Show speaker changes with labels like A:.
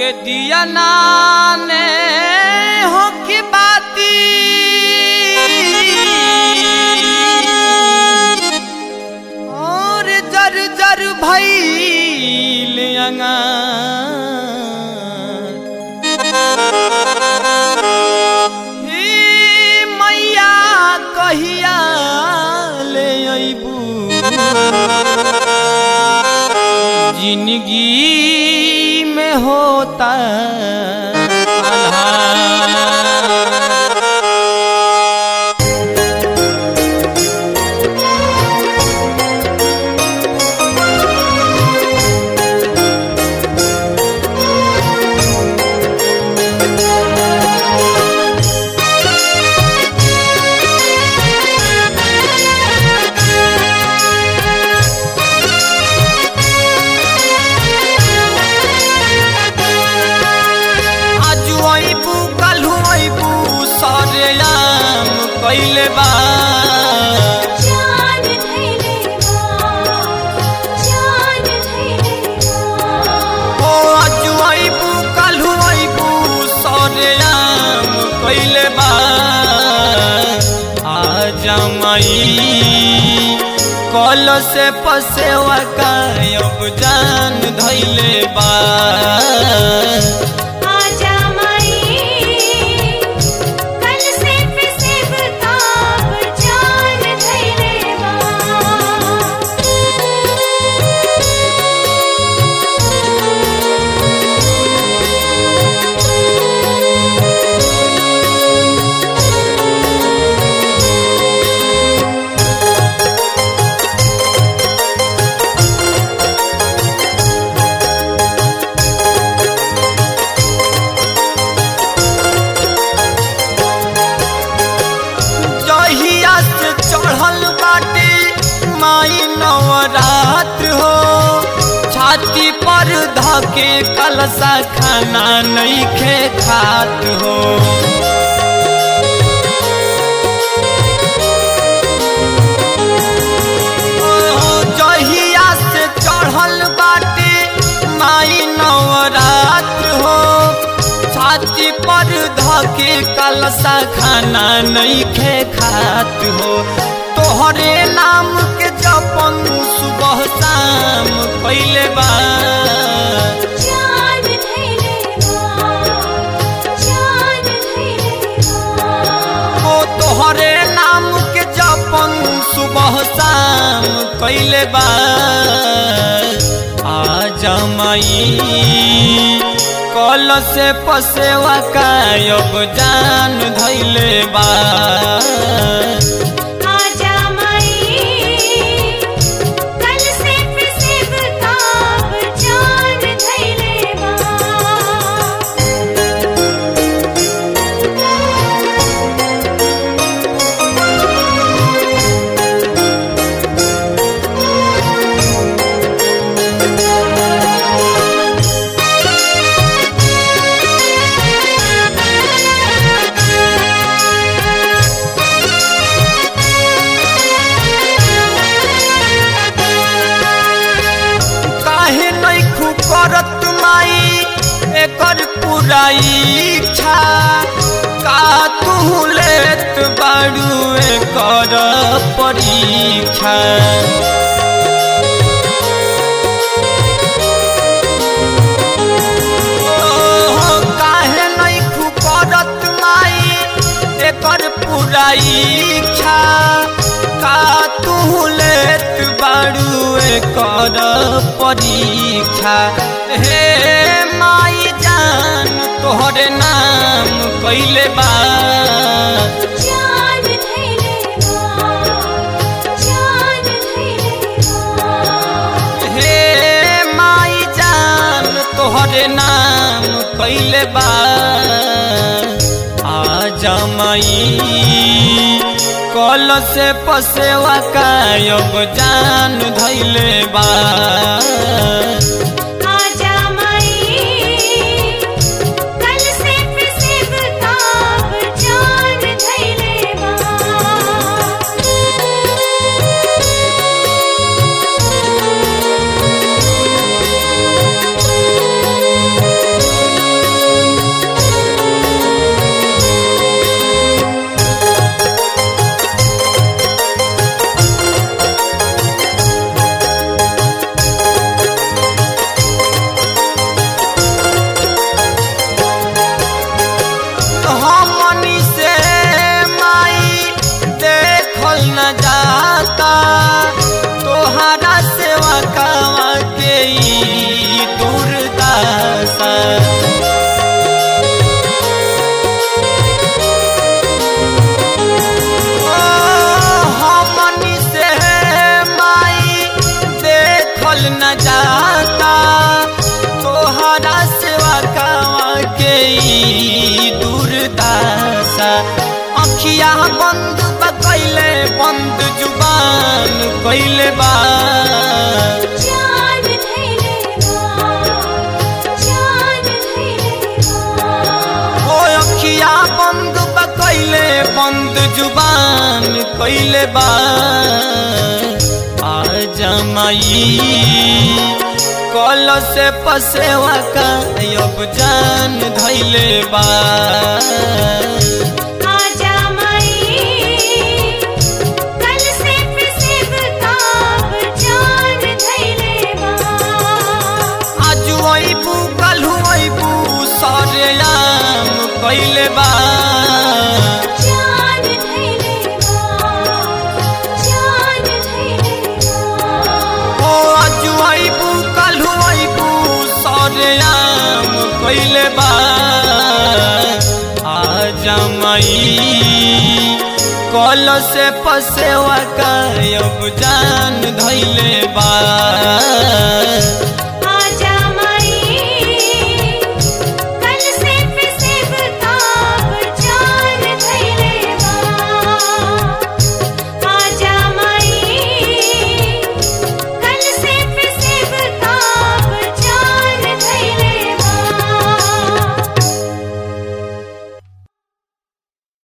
A: दिया नाने हो की बाती और जर जर भैल हे मैया कहिया ले अबू जिंदगी में होता आल्हा। आजू अइबू काल्हू अइबू सरे आम कइले बा
B: जान धैले बा जान धैले बा
A: ओ आजू अइबू काल्हू अइबू सरे आम कइले बा आजा माई कल से पसेवा कायब जान धैले बा
B: आजा माई कल से फिसेब ताब जान धैले
A: जहिया से चढ़ल बाटे माई नवरात्र हो छाती पर धके कलसा खाना नहीं खे खात हो ओ, जहिया से चढ़ल बाटे माई नवरात्र हो छाती पर धके कलसा खाना नहीं खे खात हो तोहरे नाम के जपन सुबह शाम पहले बा
B: जान धैले बा जान धैले बा
A: ओ तोहरे नाम के जपन सुबह शाम कैले बा आजा माई कल से पसेवा कायब जान धैले बा
B: आजा माई कल से फिसेब ताब जान धैले
A: काहे नहीं करत माई एकर पूरा इच्छा का तू लेत बाड़ू एकर परीक्षा ओहो, काहे नहीं करत माई एकर पूरा इच्छा का तू लेत बाड़ू एकर परीक्षा हे माई जान तोहरे नाम कैले बा
B: जान धैले बा जान धैले बा
A: हे माई जान तोहरे नाम कैले बा आजा माई कल से पसेवा कायब जान धैले बा
B: आजा माई कल से फिसेब ताब जान धैले बा
A: ओ जाता तोहरा सेवा कावा के ई दुर्दशा ओ, हमनी से माई देखल न जाता तोहरा सेवा कावा के ई दुर्दशा अखिया बंद बकैले बंद जुबान कैले बा
B: जान धैले बा जान धैले बा
A: ओ अखिया बंद बकैले बंद जुबान कैले बा आ जमाई कल से पसेवा का अब जान धैले बा
B: आजा माई कल से प्रसिद्ध काब जान धैले बा
A: आज अबू कल अबू सरे आम कैले बा
B: जान धैले बा जान धैले बा
A: ओ आज अबू कल अबू सरे आम कैले बा आ जमाई कल से पसेवा का अब जान धैले बा